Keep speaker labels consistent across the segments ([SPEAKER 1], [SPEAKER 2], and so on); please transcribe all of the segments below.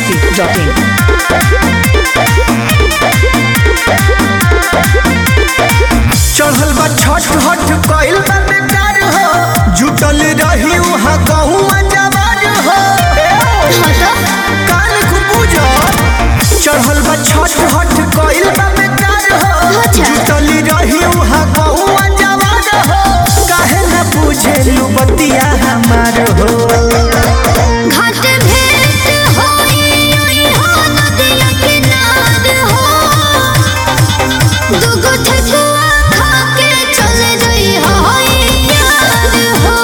[SPEAKER 1] biharmasti.in
[SPEAKER 2] चढ़ल बा छठ हठ कइल बा बेकार हो जुटल रही उहाँ गहुआ जवार हो कान को पूजा चढ़ल बा छठ हठ कइल बा बेकार हो जुटल रही उहाँ गहुआ जवार हो काहे न पूछे लू बतिया हमार हो
[SPEAKER 3] घाट भेंट होई ओई हो नदिया किनार हो दुगो ठेकुआ खा के चले जई होई यार हो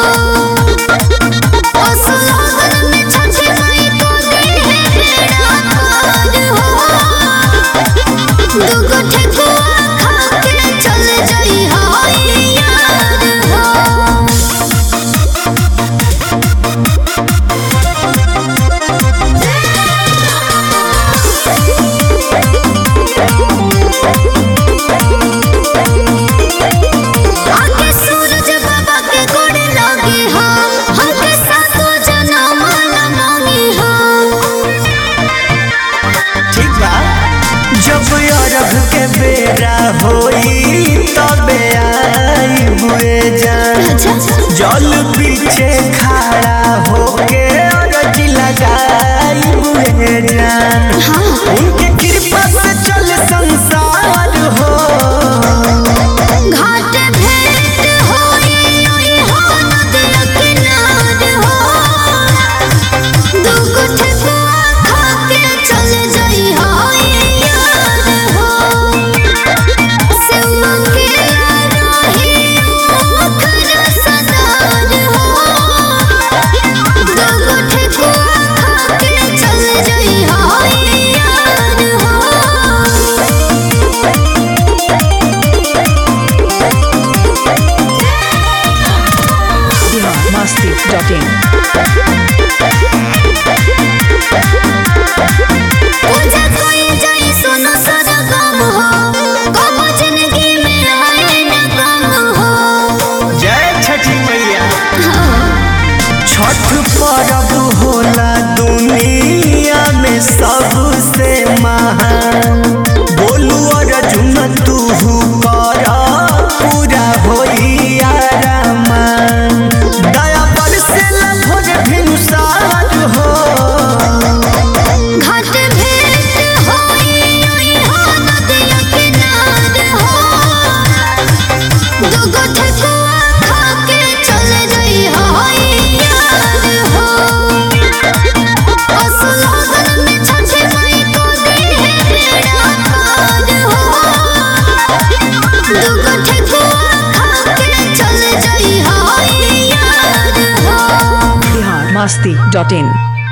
[SPEAKER 3] असलगन में छठी माई को दी है बेड़ा पार हो दुगो ठेकुआ खा के चले जई होई यार हो आके सूरज बाबा के गोड़ लागे हम हमके सातो जन्म ला मांगे हम
[SPEAKER 2] ठीक बा जब अरब के बेरा होई तबे आई हुए जान
[SPEAKER 3] अच्छा
[SPEAKER 2] जल पीछे खड़ा होके अरज लगाई हुए जान
[SPEAKER 3] हाँ
[SPEAKER 2] उनके कृपा से चल संसार हो
[SPEAKER 3] घाट भेंट होई ओई हो नदिया किनार हो दुगो ठेकुआ खा के चले जाई होई यार हो सेवा के रही ओखर सदार हो दुगो ठेकुआ खा के चले जाई होई यार हो
[SPEAKER 1] biharmasti.in
[SPEAKER 3] पूजा कोई जाई सुनो सारा गम हो गम जिंदगी में आए न गम हो
[SPEAKER 2] जय छठी मैया
[SPEAKER 3] हाँ,
[SPEAKER 2] छठ पर्व होला दुनिया में सबसे महान बोलू अर्जुन तू कर पूरा होई आरामान दया पर से भोज भिनुसार हो
[SPEAKER 3] घाट भेंट होई ओई हो नदिया किनार हो दुगो ठेकुआ खा के चले जाई होई यार हो असलगन में छठी माई को दी है बेड़ा पार हो दुगो ठेकुआ खा के चले जाई होई यार हो
[SPEAKER 1] biharmasti.in